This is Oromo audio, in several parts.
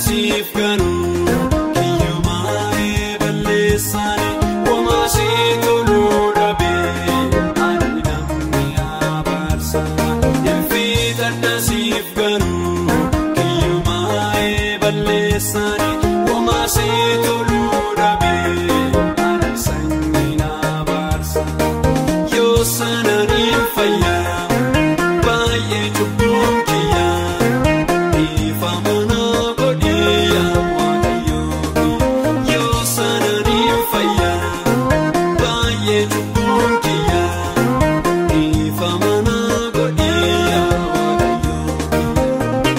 siif ganuu kiyyumaa balleessanii womaasii toluu dhabee ani namni abaarsa ilfiixadha siif ganuu kiyyumaa balleessanii womaasii toluu dhabee ani sanyiin abaarsa yoo sananiin fayyaa baay'ee cubbuun kiyyaa ifa mana godhiyaa waaqayyoo yoo sananiin fayyaa baay'ee cubbuun kiyyaa ifa mana godhiyaa waaqayyoo.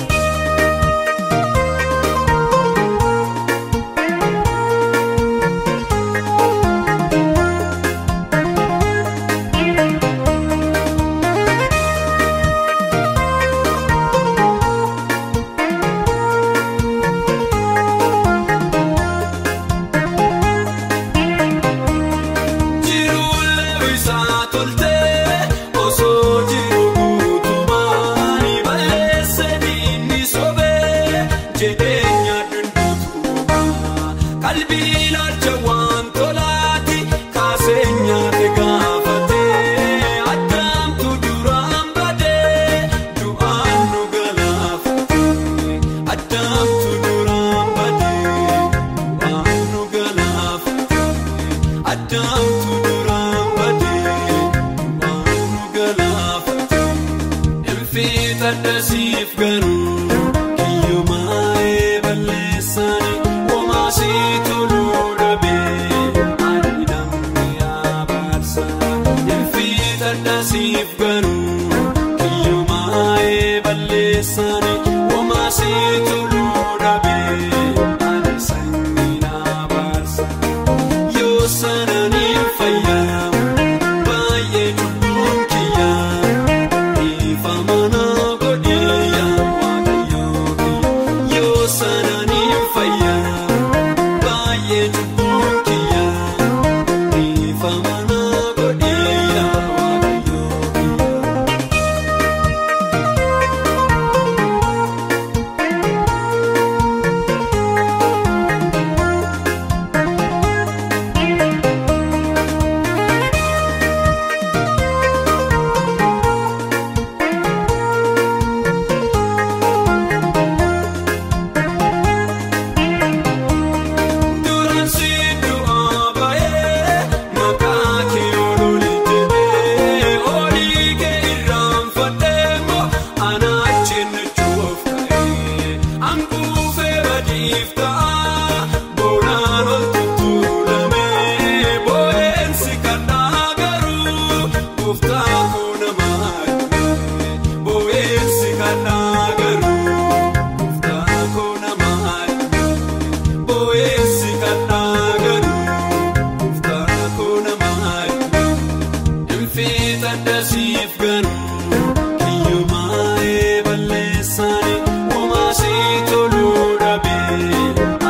Jiruulee isaa toltee osoo jiru guutumaani balleessee diinni sobee jedheenya dunduutumaa qalbii ilaalcha waan tolaati kaasee nyaate gaafatee addaamtu duraan badee du'aan nu galaafatee addaamtu duraan badee du'aan nu galaafatee. Addaamtu duraan badee waan nu galaafate ilfiixadha siif ganuu kiyyumaa balleessanii womaasii toluu dhabee ani namni abaarsa ilfiixadha siif ganuu kiyyumaa balleessanii womaasii toluu dhabee ani sanyiin abaarsa. Yoo sananiin fayyaa baay'ee cubbuun kiyyaa ifa mana godhiyaa waaqayyoo yoo sananiin fayyaa baay'ee cubbuun kiyyaa ifa mana godhiyaa waaqayyoo. Duraan si du'aa baay'ee maqaa kee ololi jedhee olii kee irraanfadhee moo ana achiin nuchuuf ka'ee hanquufee badiif ta'a boonaan ol tuttuulamee boo'eensi kadhaa garuu gooftaa koo namaa dhibee boo'eensi kadhaa garuu gooftaa koo namaa dhibee. Boo'eensi kadhaa garuu gooftaa koo namaa ilfiixadha siif ganuu kiyyumaa balleessanii womaasii toluu dhabee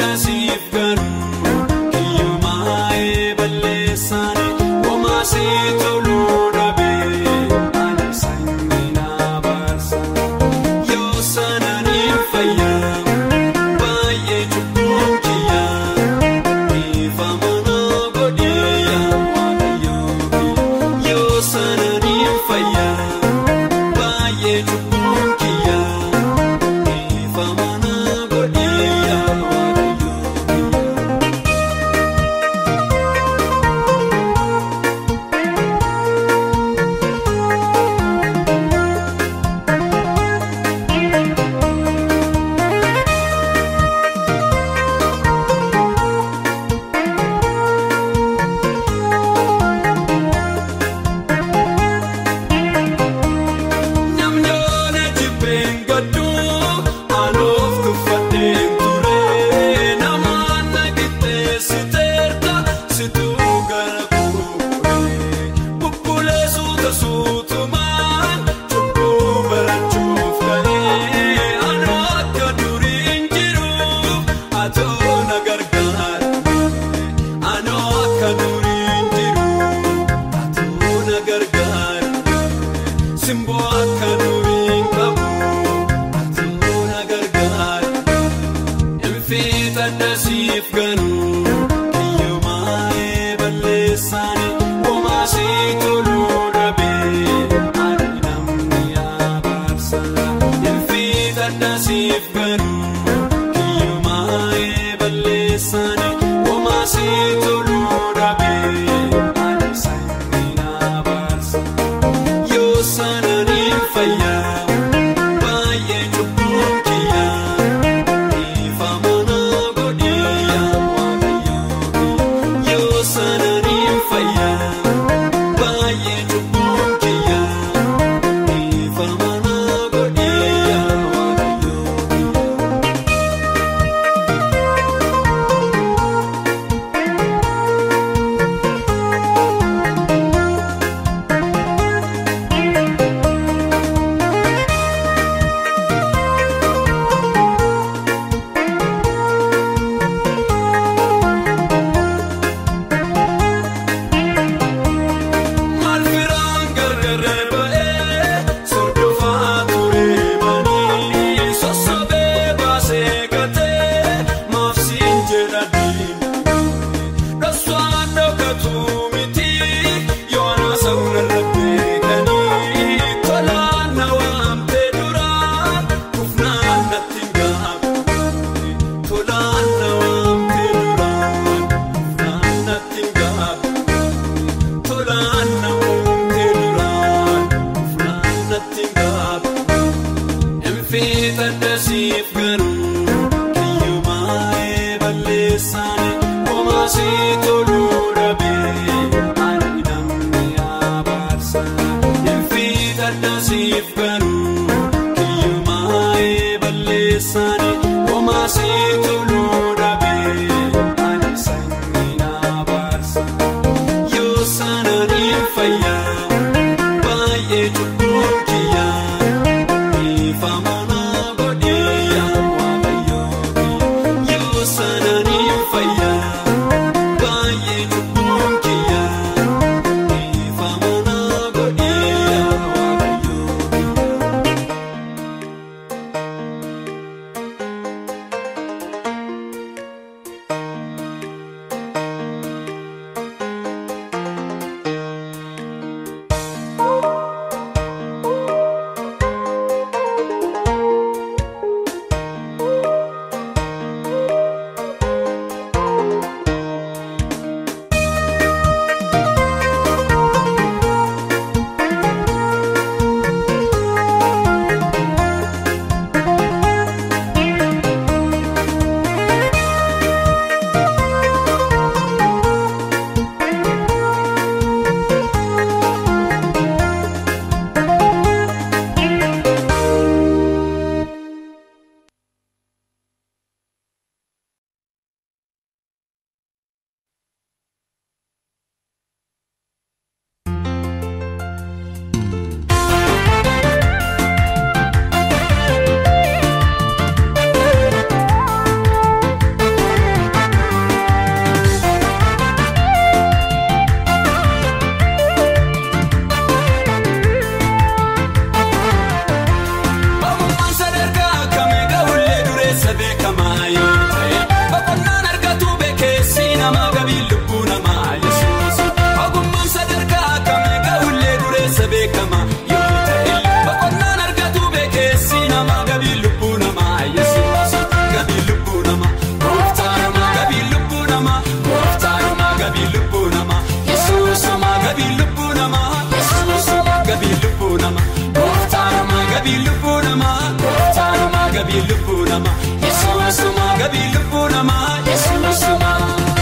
addasiif garuu kiyyumaa'ee balleessaani womaasii toluu dhabee ani sanyii naa baarsa yoo sananiin fayyaa baay'ee cubbuun kiyyaa dhiifama naa godhiyyaa waaqayyoo yoo sananiin fayyaa baay'ee cubbuun kiyyaa dhiifama naa godhiyyaa waaqayyoo. Namni jibbeen gadduu anoof tuffadheen ture namaan na qixxeessiteerta situu gara kuuree bubbulee suuta suutumaan cubbuu barachuuf ka'ee anoo akka duriin jiruuf atoo na gargaara anoo akka duriin jiruuf atoo na gargaara. Simboo akka duriin qabu atuu na gargaara. Infiita dasiif ganuu kiyyumaa'ee balleessaani womaasii toluu dhabee ani namni abaarsa. Infiita dasiif ganuu kiyyumaa'ee balleessaani womaasii toluu dhabee ani sanyii abaarsa. Yoo sananiin fayyaa baay'ee cubbuun kiyyaa dhiifama naa godhiyyaa waaqayyoo yoo sananiin fayyaa baay'ee cubbuun kiyyaa dhiifama naa godhiyyaa waaqayyoo. Maal firaan gargaree ba'ee sordofaa turee banii sossobee baasee gatee maafsiin jedha diinagdee dhaswaan dhokkatuu miti yoona sawna rabbeekanii tolaan na waamtee duraan kufnaan natti hin gaabne tolaan na waamtee duraan kufnaan natti hin gaabne. Tolaan namootni duraan ufnaan natti gaafa. Infiita dasiif garuu kiyyumaa'ee balleessaani womaasii toluu dhabee ani namni abaarsa. Infiita dasiif garuu kiyyumaa'ee balleessaani womaasii toluu dhabee ani sanyii abaarsa. Yoo sananiin fayyaa baay'ee cubbuun kiyyaa dhiifama naa godhiyyaa waaqayyoo yoo sananiin fayyaa beekamaa yoo ta'e boqonnaan argatu beekeessi nama gabii lubbuu namaa yesuus ogummaan sadarkaa kamee ga'ullee dureessa beekamaa yoo ta'e boqonnaan argatu beekeessi nama gabii lubbuu namaa yesuus gabii lubbuu namaa gooftaa namaa gabii lubbuu namaa gooftaa namaa gabii lubbuu namaa yesuus namaa gabii lubbuu namaa yesuus gabii lubbuu namaa gooftaa namaa gabii lubbuu namaa gooftaa namaa gabii lubbuu namaa yesuus namaa gabii lubbuu namaa yesuus namaa.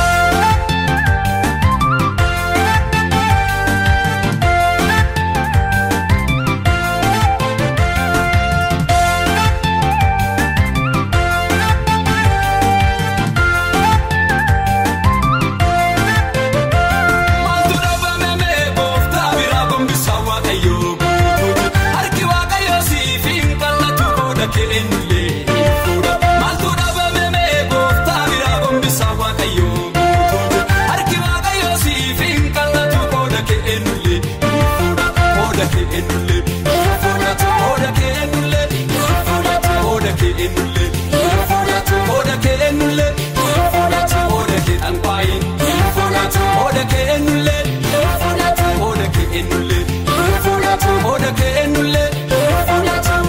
Maaltu dhabame mee gooftaa biraa gombisaa waaqayyoo guutuuti harki waaqayyoo siif hin qal'atu qooda keenyullee hin fuudha. Maaltu dhabame mee gooftaa biraa gombisaa waaqayyoo guutuuti harki waaqayyoo siif hin qal'atu qooda keenyullee hin fuudha. Qooda keenyullee hin fudhatu qooda keenyullee hin fudhatu qooda keenyullee hin fudhatu qooda keenyullee hin fudhatu qooda keedhaan baay'een hin fudhatu qooda keenyullee hin fudhatu qooda keenyullee hin fudhatu qooda keenyullee hin fudhatu.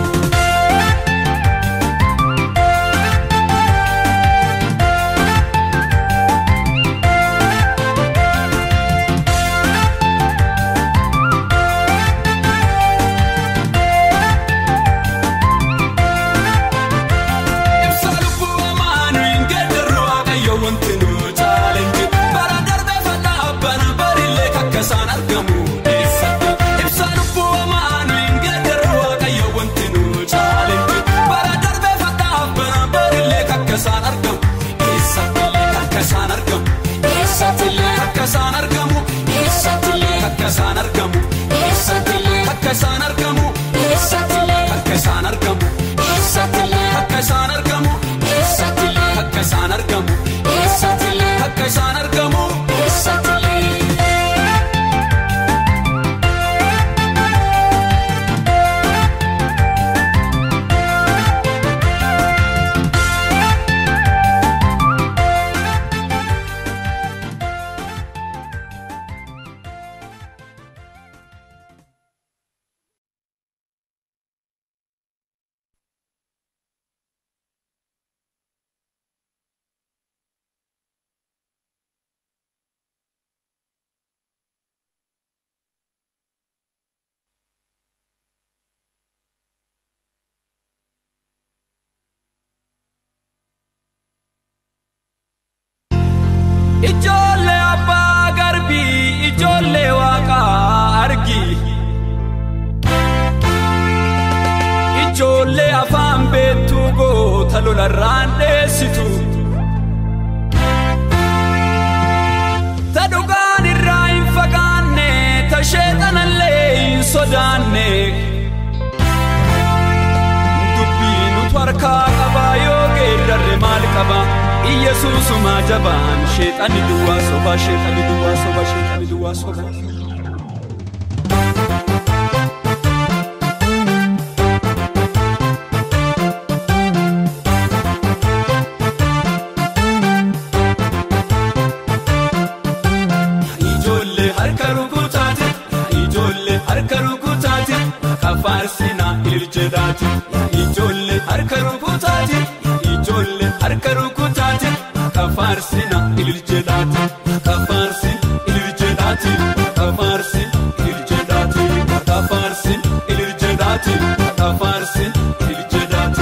Ibsa lubbuu amaanu hin geeddarru waaqayyo wanti nu chaalenji bara darbee fadhaa bana barillee kakkasaan argamu eessatti. Ibsa lubbuu amaanu hin geeddarru waaqayyo wanti nu chaalenji bara darbee fadhaa bana barillee kakkasaan argamu eessattillee kakkasaan argamu eessattillee kakkasaan argamu eessattillee kakkasaan argamu eessattillee kakkasaan argamu eessattillee kakkasaan argamu eessattillee kakkasaan argamu eessattillee kakkasaan argamu eessattillee kakkasaan argamu eessattillee. Ijoollee abbaa garbii ijoollee waaqaa argi. Ijoollee afaan beektuu goota lolarraan dheessitu. Ta dhugaan irraa hin fagaanne ta sheexanallee hin sodaanne. Dubbii nutu harkaa qabaa yoo geeddarre maal qaba? Iyyasuusumaa jabaan sheexanni duwwaa soba sheexanni duwwaa soba sheexanni duwwaa soba. Ijoollee harka rukutaati ijoollee harka rukutaati kafaarsinaa ililcheedhaati ijoollee harka rukutaati ijoollee harka rukutaati kafaarsinaa ililcheedhaati kafaarsin ililcheedhaati kafaarsin ililcheedhaati kafaarsin ililcheedhaati kafaarsin ililcheedhaati.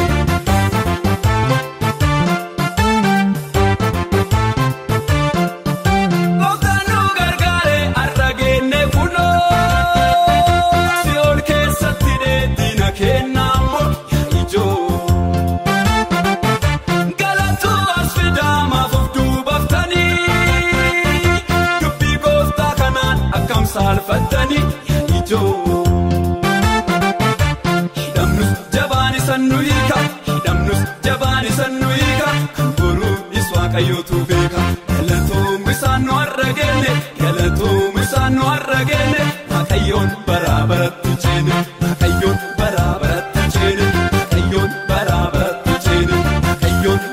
Gooftaan nu gargaare har'a geenne kunoo si'ool keessatti dheedina kennaa moo ijoo. Galatu as fidaamaaf of duubaftanii dubbii gooftaa kanaan akkam saalfattanii ijoo. Hidhamnus jabaan isan nu hiika hidhamnus jabaan isan nu hiika kan boruunis waaqayyootu beeka galatoom isaan nu har'a geenne galatoom isaan nu har'a geenne waaqayyoon baraa baratti ceene waaqayyoon baraa baratti ceene waaqayyoon baraa baratti ceene waaqayyoon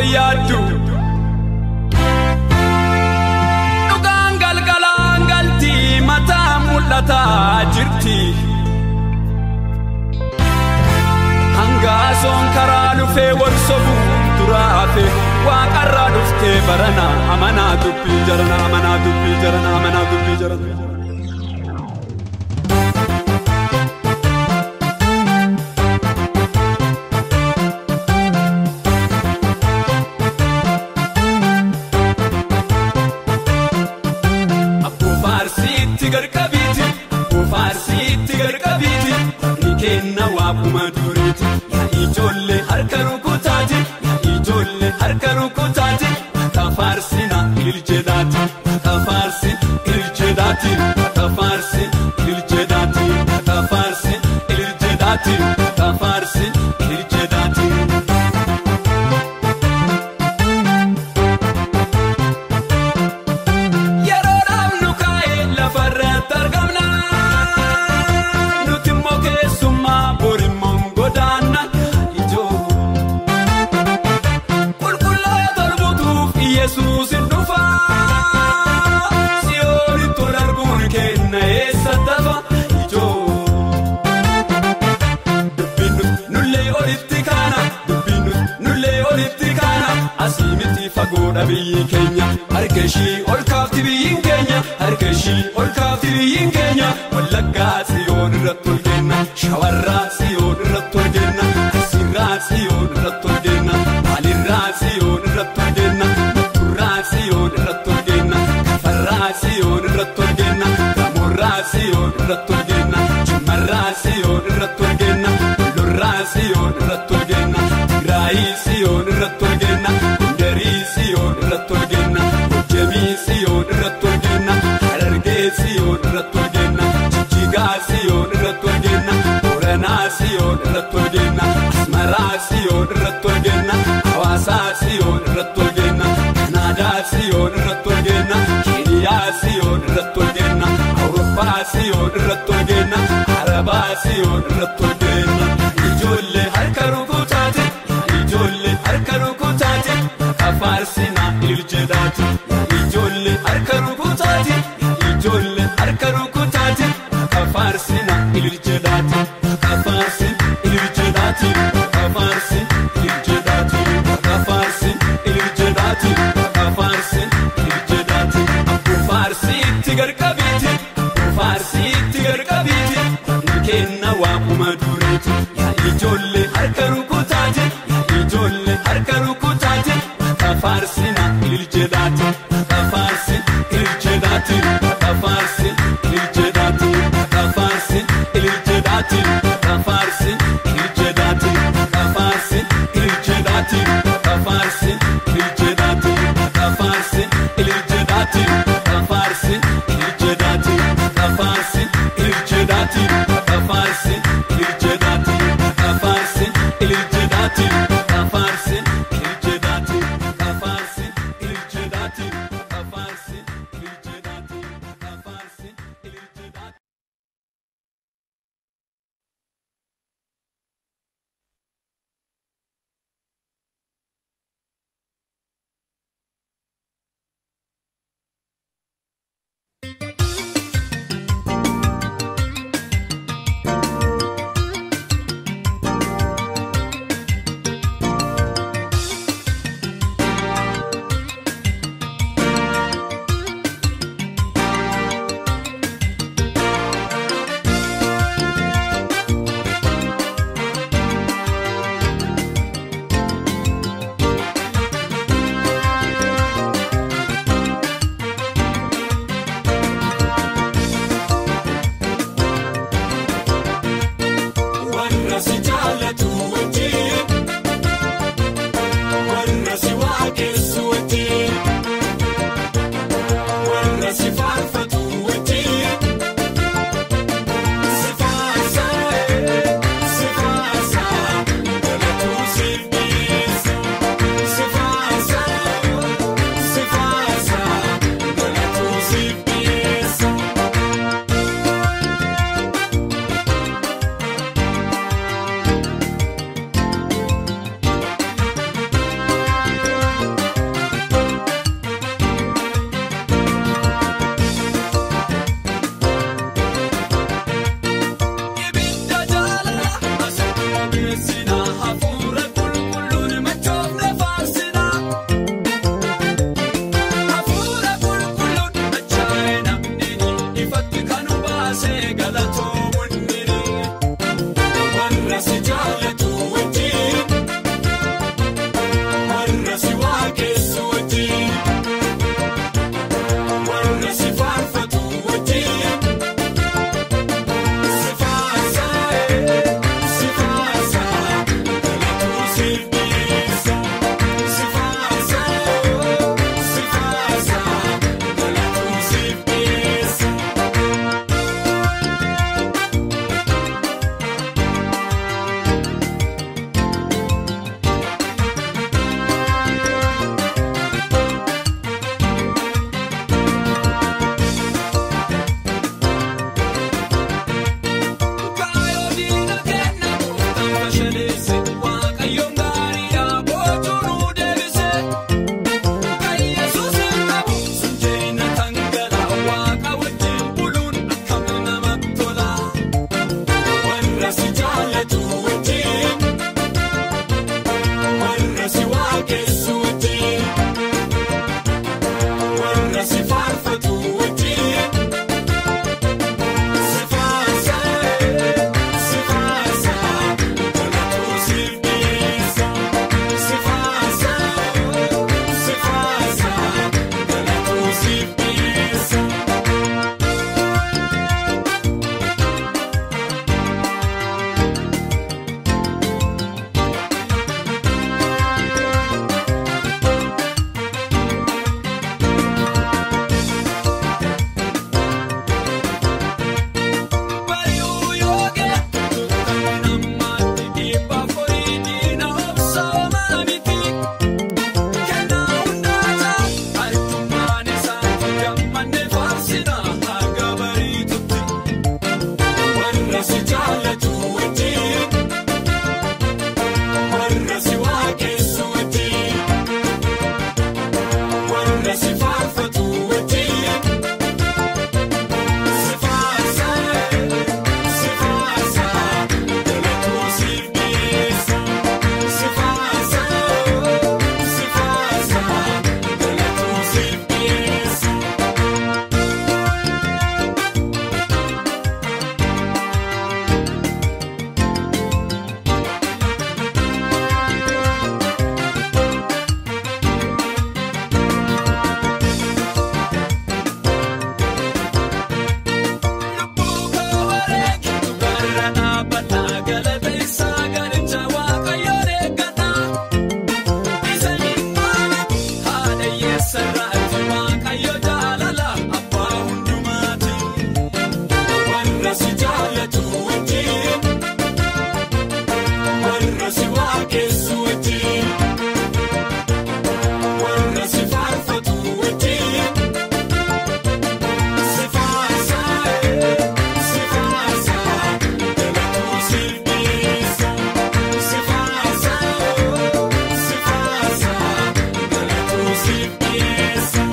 yaaddu. Dhugaan galgalaan galtii mataa mul'ataa jirti. Hangaasoon karaa dhufee wal sobuun duraafe waaqarraa dhuftee barana amanaa dubbii jarana amanaa dubbii jarana amanaa dubbii jarana. Abboo faarsiitti garqabiiti abboo faarsiitti garqabiiti ni kenna waabuma duriiti yaa ijoollee harka rukutaati yaa ijoollee harka rukutaati akka faarsina iljedhaati akka faarsi iljedhaati akka faarsi iljedhaati akka faarsi iljedhaati akka faarsi iljedhaati. Yeroodhaaf nu kaa'ee lafarratti argamna. Nuti immoo keessummaa borimmoon godaanna ijoo. Qulqulloota lubutuuf Yesuus hin dhufa. Siyoonitti ol arguun kenna eessa tafa ijoo. Dubbiin nullee olitti kaana dubbiin nullee olitti kaana asii miti fagoodha biyyi keenya harka ishii ol kaafti biyyiin keenya harka ishii ol kaafti biyyiin keenya wallaggaa siyoon irratti ol kenna shawarraa siyoon irratti ol kenna asirraa siyoon irratti ol kenna maalirraa siyoon irratti ol kenna turraa siyoon irratti ol kenna kafarraa siyoon irratti ol kenna gamoorraa siyoon irratti ol kenna jimmarraa siyoon irratti ol kenna lorraa siyoon irratti ol kenna tigraayii siyoon irratti ol kenna gondarii siyoon irratti ol kenna hojjemii siyoon irratti ol kenna harargee siyoon irratti ol kenna jijjigaa siyoon irratti ol kenna booranaa siyoon irratti ol kenna asmaraa siyoon irratti ol kenna hawaasaa siyoon irratti ol kenna kanaadaa siyoon irratti ol kenna keeniyaa siyoon irratti ol kenna awurooppaa siyoon irratti ol kenna arabaa siyoon irratti ol kenna ijoollee harka rukutaati ijoollee harka rukutaati akka faarsina iljedhaati ijoollee harka rukutaati ijoollee harka rukutaati akka faarsina iljedhaati akka faarsi iljedhaati akka faarsi iljedhaati akka faarsi iljedhaati akka faarsi iljedhaati abboo faarsiitti garqabiiti abboo faarsiitti garqabiiti ni kenna waamuma duriiti yaa ijoollee harka rukutaati yaa ijoollee harka rukutaati akka faarsina iljedhaati akka faarsi iljedhaati akka faarsi waaqessu wajjin warra si faarfatu wajjin si faarsa si faarsa galatu siif dhiyeessa si faarsa si faarsa galatu siif dhiyeessa. Bari'uu yookiin kan namatti dhiibbaa fooyyina obsoomaa miti. Kennaa hundaata arjummaan isaatti gammadne faarsina haga bariitutti. Warra si jaallatu wajjin warra si waaqessu wajjin warra si faarfatu wajjin. Si faarsa si faarsa galatu siif dhiyeessa si faarsa si faarsa galatu siif dhiyeessa. Lubbuu koo wareegitu garra dhaabbataa galata isaa galicha waaqayyoon eeggata. Isa dhimmaati haadha hiyyeessarraati waaqayyo jaalala abbaa hundumaati. Warra si jaallatu wajjin warra si waaqessu wajjin warra si faarfatu wajjin. Si faarsa si faarsa galatu siif dhiyeessa si faarsa si faarsa galatu siif dhiyeessa.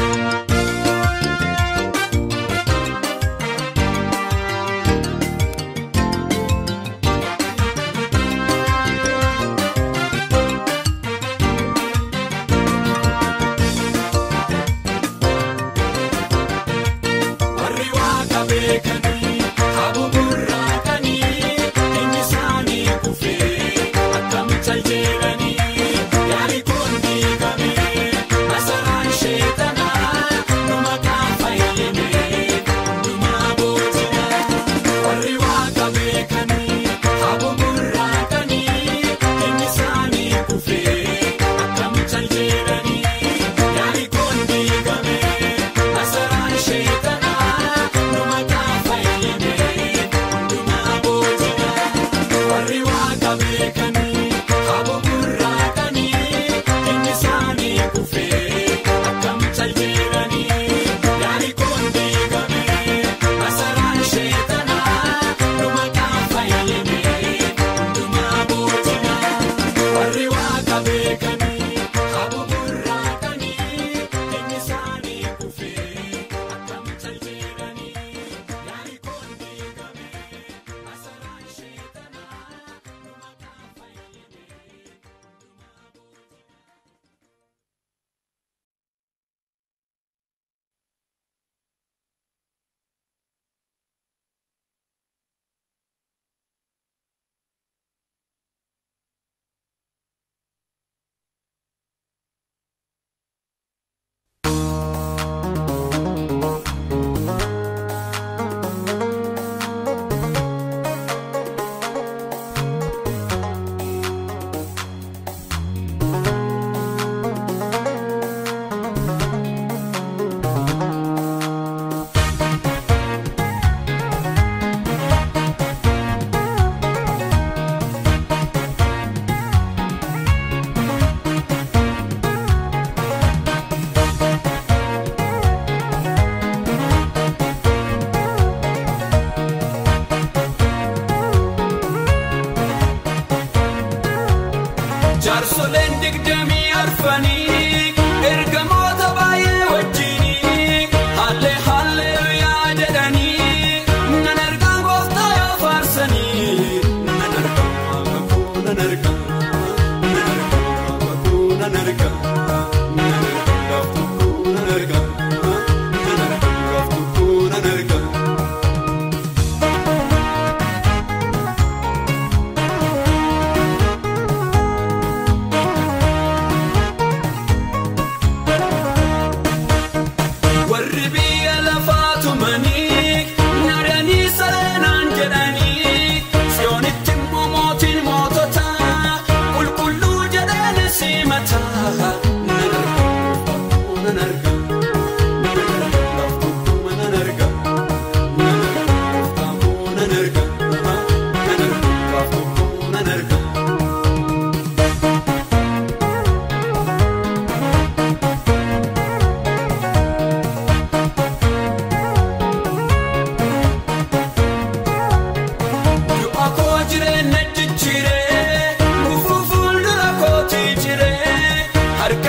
Warri waaqa beekanii habuburraa kanii inni isaanii kufee akkamitti aljeeranii yaali kun diigamee masaraan sheetanaa nu maqaan fayyadamee hundumaa booji'aa. Warri waaqa beekanii habuburraa kanii inni isaanii kufee akkamitti aljeeranii yaali kun diigamee masaraan sheetanaa nu maqaan fayyadamee hundumaa booji'aa. Warri waaqa beekanii habuburraa kanii inni isaanii kufee akkamitti aljeeranii yaali kun diigamee masaraan sheetanaa nu maqaan fayyadamee hundumaa booji'aa. Warri waaqa beekanii habuburraa kanii inni isaanii kufee akkamitti aljeeranii yaali kun diigamee masaraan sheetanaa nu maqaan fayyadamee hundumaa booji'aa. Jaarsoleen digdamii arfanii ergamoota baay'ee wajjinii haallee haalleluyaa jedhanii nan argaa gooftaa yoo faarsanii nan argaa waaqa koo nan argaa nan argaa waaqa koo simataa nan arga nan arga nan arga gaaf tokko nan arga nan arga nan arga nan arga gaaf tokko nan arga. Du'a koo jireenya jijjiiree gufuu fuuldura kootii jiree harka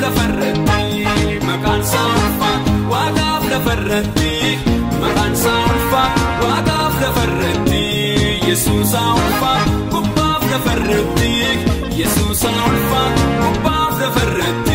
lafarratti maqaan isaa ulfaatu waaqaaf lafarratti maqaan isaa ulfaatu waaqaaf lafarratti yesuusaa ulfaatu gubbaaf lafarratti yesuusaa ulfaatu gubbaaf lafarratti.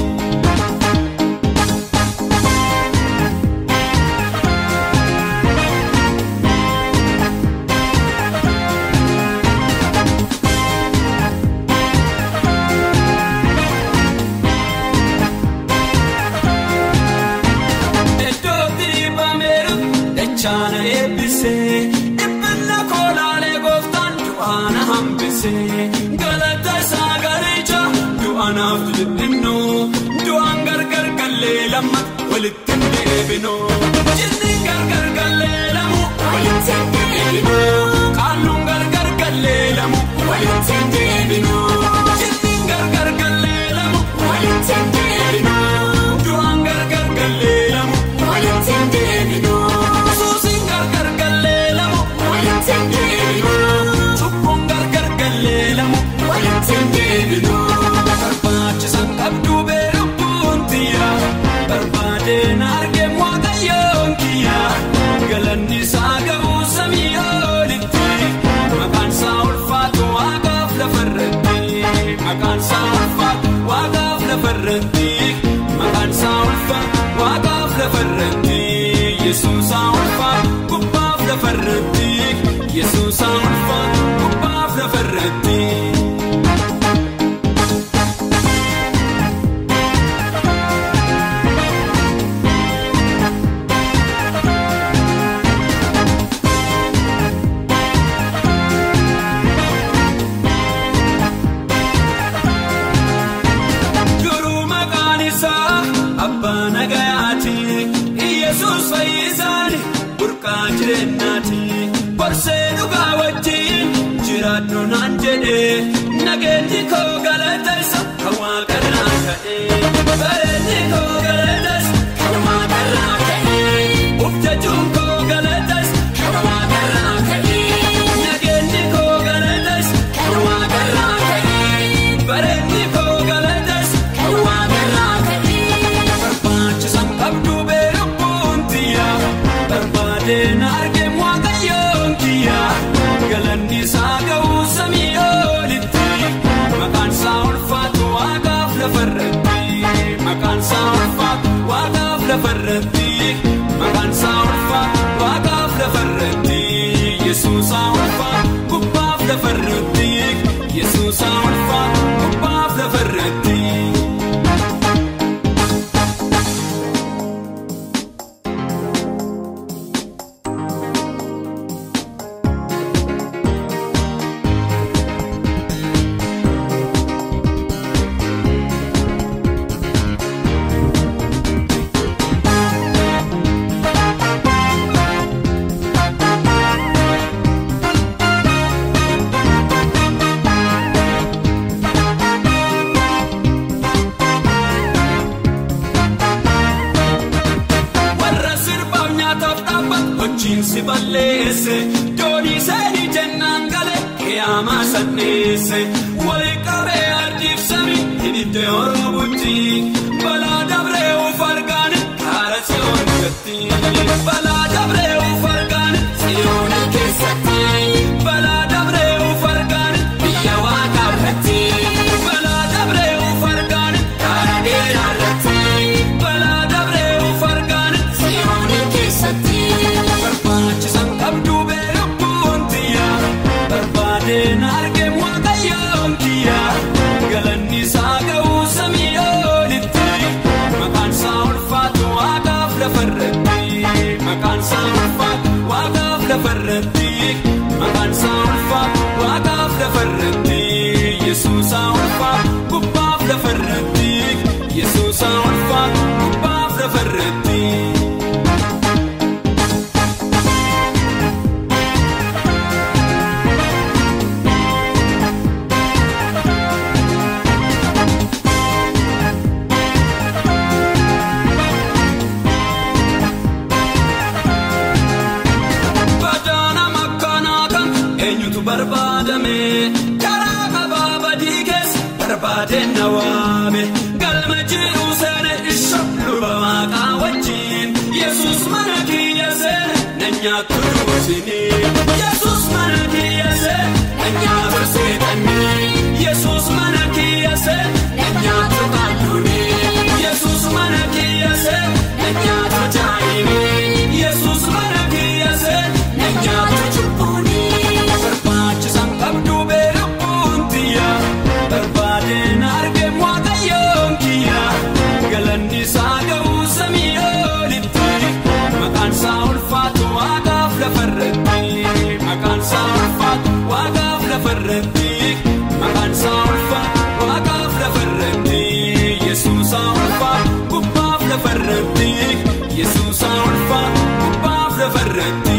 Iddootti bameeru dachaana eebbisee dhibbina koolaalee gooftaan du'aana hambisee galata isaa galicha du'aanaaf dhiphinnoo du'aan gargar gallee lama walitti hin deebinu jinni gargar gallee lamu walitti hin deebinu qaalluun gargar gallee lamu walitti hin deebinu jinni gargar gallee lamu walitti hin deebinu du'aan gargar gallee lamu walitti hin deebinu suusiin gargar gallee lamu walitti hin deebinu cubbuun gargar gallee lamu walitti hin deebinu barbaachisan qabduu beelubbuun tiyya barbaadeen argee waaqayyoon kiyya galanni isaa ga'uu samii olitti maqaan isaa ulfaatu waaqaaf lafarratti maqaan isaa ulfaatu waaqaaf lafarratti maqaan isaa ulfaatu waaqaaf lafarratti yesuusaa ulfaatu gubbaaf lafarratti yesuusaa ulfaatu gubbaaf lafarratti. Duruu maqaan isaa abbaa nagayaati Iyesuus fayyisaani burqaa jireenyaati Borsee dhugaa wajjin jiraadhu naan jedhe nageenyi koo galata isa kan waaqarraa ka'e bareedni koo galata isa kan waaqarraa ka'e uffachuun koo galata isa kan waaqarraa ka'e nageenyi koo galata isa kan waaqarraa ka'e bareedni koo galata isa kan waaqarraa ka'e barbaachisan qabduu beelubbuun tiyya barbaadeen argee waaqayyoon kiyya galanni isaa ga'uu samii olitti maqaan isaa ulfaatu waaqaaf lafarratti maqaan isaa ulfaatu waaqaaf lafarratti maqaan isaa ulfaatu waaqaaf lafarratti yesuusaa ulfaatu gubbaaf lafarratti yesuusaa ulfaatu gubbaaf lafarratti. warra sirbaaf nyaataaf dhaabbatu hojiin si balleesse doonii seenii jennaan galee qiyaamaa sanneesse walii qabee ardiif samii hidhitte oroobutti balaa dabree uf argaan kaara si'oon gatti balaa dabree uf argaan si'oon keessatti balaa dabree uf argaan biyya waaqaa irratti balaa dabree uf argaan kaara dheeraa irratti balaa dabree uf argaan si'oon keessatti barbaachisan qabduu beelubbuun tiyya barbaadeen argee waaqayyoon kiyya galanni isaa ga'uu samii olitti maqaan isaa ulfaatu waaqaaf lafarratti maqaan isaa ulfaatu waaqaaf lafarratti maqaan isaa ulfaatu waaqaaf lafarratti yesuusaa ulfaatu gubbaaf lafarratti yesuusaa ulfaatu gubbaaf lafarratti. Badaana makkaanaa kan eenyutu barbaadame karaa qabaa badii keessa barbaadeen na waame galma jiru. nyaattu duutini. Yesuus mana kiyyase nyaatu seexanni. Yesuus mana kiyyase nyaatu qalluuni. Yesuus mana kiyyase nyaatu jaayini. Yesuus mana kiyyase nyaatu cubbuuni. Barbaachisan qabdu beelabbuun tiyya. Barbaadeen argee waaqayyoon kiyya. Galanni isaa ga'uu samii olitti. Maqaan isaa ulfaatu waaqaaf lafarratti. Maqaan isaa ulfaatu waaqaaf lafarratti. Maqaan isaa ulfaatu waaqaaf lafarratti. Yesuusaa ulfaatu gubbaaf lafarratti. Yesuusaa ulfaatu gubbaaf lafarratti.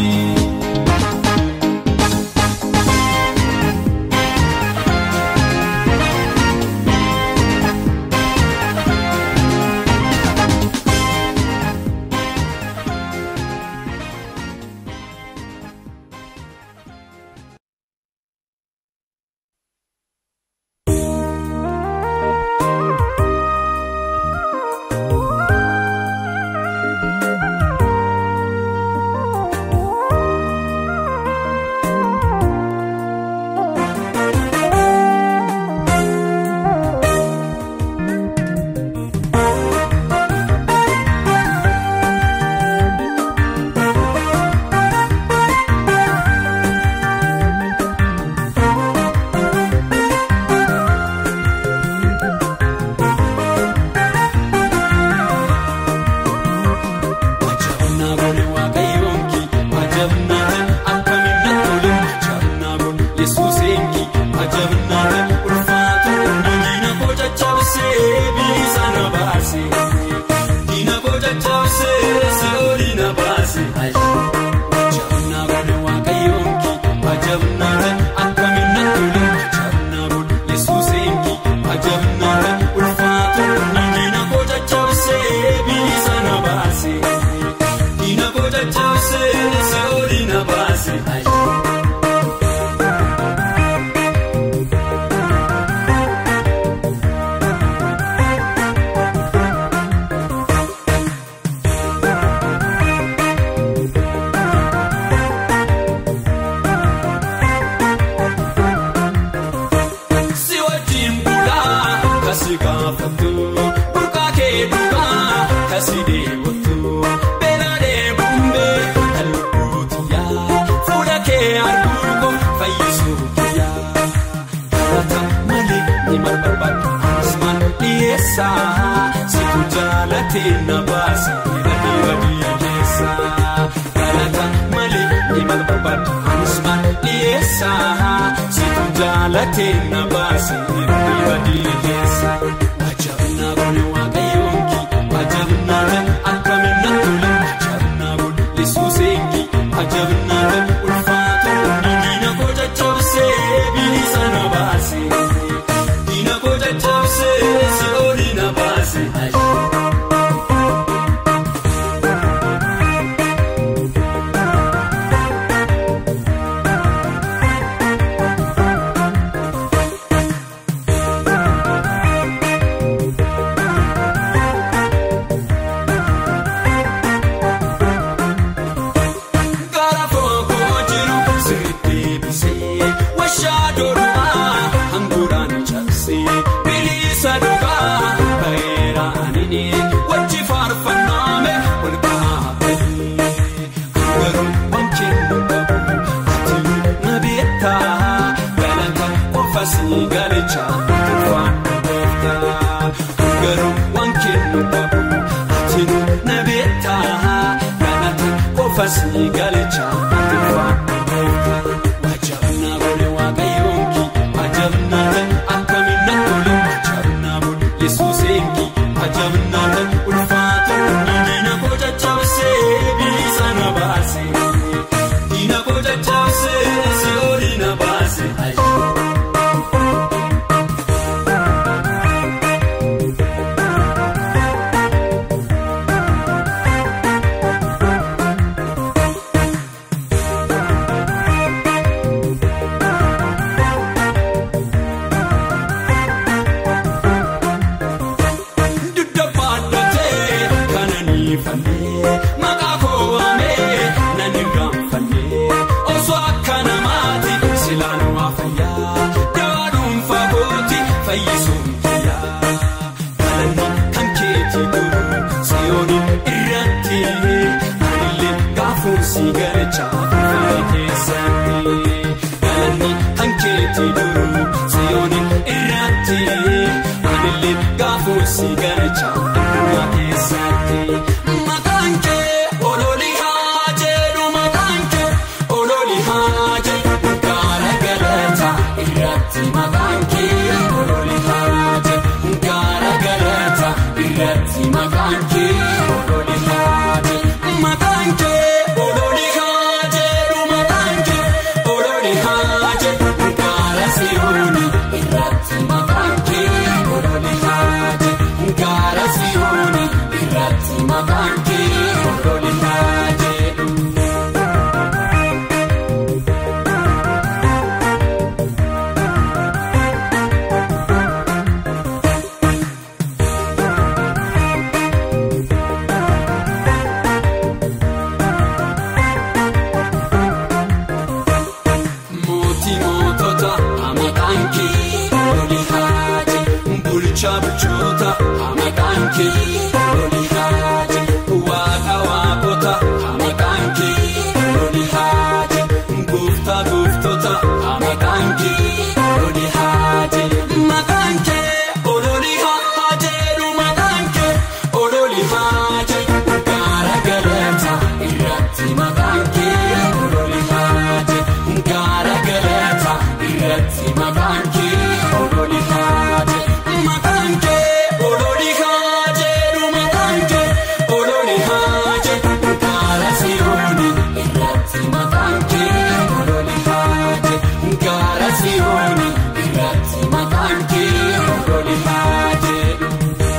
Ajabnaa goone waaqayyoonki ajabnaa akkamiin tole ajabnaa goone yesuuseenki ajabnaa ulfaatu diina koo caccabsee bilisa na baase diina koo caccabsee se'ooli na baase. Ajabnaa goone waaqayyoonki ajabnaa akkamiin tole ajabnaa goone yesuuseenki ajabnaa ulfaatu diina koo caccabsee bilisa na baase. Diina koo caccabsee se'ooli na baase. Si wajjin bulaa kasi gaafatu burqaa kee dhugaa kasi deewwatu beela deebumbee kan lubbuutu yaa fuula kee arguuko fayyisuu kiyyaa galata malee ni barbaadu asmaan dhiyeessaa situ jaalatee na baase badii badii keessa galata malee ni barbaadu asmaan dhiyeessaa situ jaalatee na baase badii badii keessa. Ajabnaa goone waaqayyoonki ajabnaa akkamiin na tole ajabnaa goone yesuuseenki ajabnaa ulfaatu diina koo caccabsee bilisa na baase diina koo caccabsee se'ooli na baase. Gara fookoo jiru sirriitti bisee washaa doorumaa hanguuraan cabsee bilisa dhugaa bareera anini wajji faarfannaame wal qabatee garuu wanceen nu qabu ati na beektaa galata qofa si galicha ulfaan beektaa garuu wanceen nu qabu ati na beektaa galata qofa si galicha ulfaan beektaa. Wajabnaa goone waaqayyoonki ajabnaa akkamiin na tole ajabnaa goone yesuuseenki ajabnaa ulfaatu diina koo caccabsee bilisa na baase diina koo caccabsee se'ooli na baase. irratti anillee gaafuun si garacha finfinnee keessatti galanni hankeetti duru siyooni irratti anillee gaafuun si garacha finfinnee keessatti. Maqaan kee ololii haa jedhu maqaan kee ololii haa jedhu gaara galataa irratti maqaan kee ololii haa jedhu gaara galataa irratti maqaan kee ololii haa jedhu maqaan kee ololii haa jedhu maqaan kee ololii haa jedhu gaara siyooni irratti maqaan kee ololii haa jedhu gaara siyooni irratti maqaan kee ololii haa jedhu. Mootii mootota maqaan kee ololii haa jedhu bulchaa bulchoota maqaan kee ololii haa jedhu waaqa waaqota maqaan kee ololii haa jedhu gooftaa gooftota maqaan kee ololii haa jedhu maqaan kee ololii haa jedhu maqaan kee ololii haa jedhu gaara galataa irratti maqaan kee ololii haa jedhu gaara galataa irratti maqaan kee ololii haa jedhu maqaan kee ololii haa jedhu maqaan kee ololii haa jedhu gaara siyooni irratti maqaan kee ololii haa jedhu gaara siyooni irratti maqaan kee ololii haa jedhu.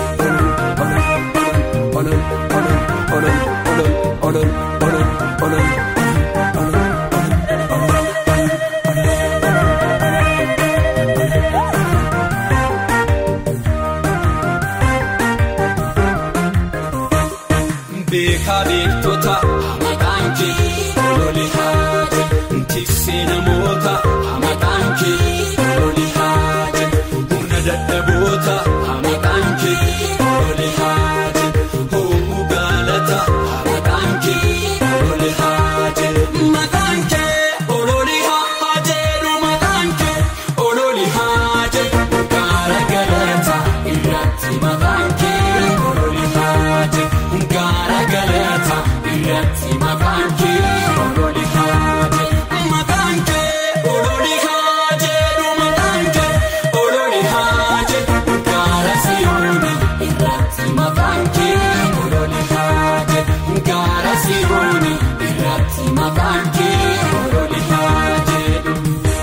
Beekaa beektota maqaan kee ololii haa jedhu tiksee namoota maqaan kee ololii haa jedhu humna dadhaboota maqaan kee ololii haa jedhu ho'uu gaalata maqaan kee ololii haa jedhu maqaan kee ololii haa jedhu maqaan kee ololii haa jedhu gaara galata irratti maqaan kee ololii haa jedhu gaara galata irratti maqaan kee ololii haa jedhu maqaan kee ololii haa jedhu maqaan kee ololii haa jedhu gaara siyooni irratti maqaan kee ololii haa jedhu gaara siyooni irratti maqaan kee ololii haa jedhu.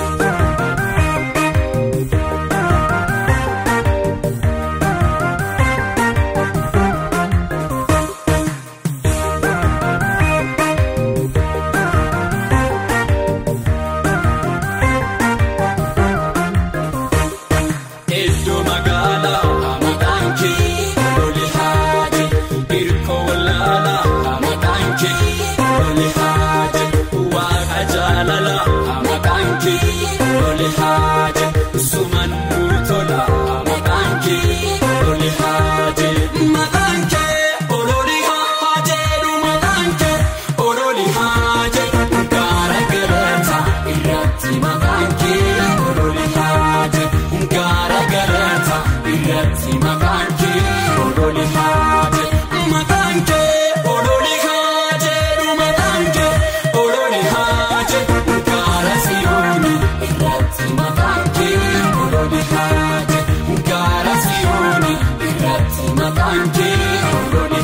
Iddoo magaalaa maqaan kee ololii haa jedhu hirkoo wallaalaa maqaan kee ololii haa jedhu waaqa jaalalaa maqaan kee ololii haa jedhu sumannuu tola maqaan kee ololii haa jedhu maqaan kee ololii haa jedhu maqaan kee ololii haa jedhu gaara galataa irratti maqaan kee ololii haa jedhu gaara galataa irratti maqaan kee ololii haa jedhu maqaan kee ololii haa jedhu maqaan kee ololii haa jedhu gaara siyooni irratti maqaan kee ololii haa jedhu gaara siyooni irratti maqaan kee ololii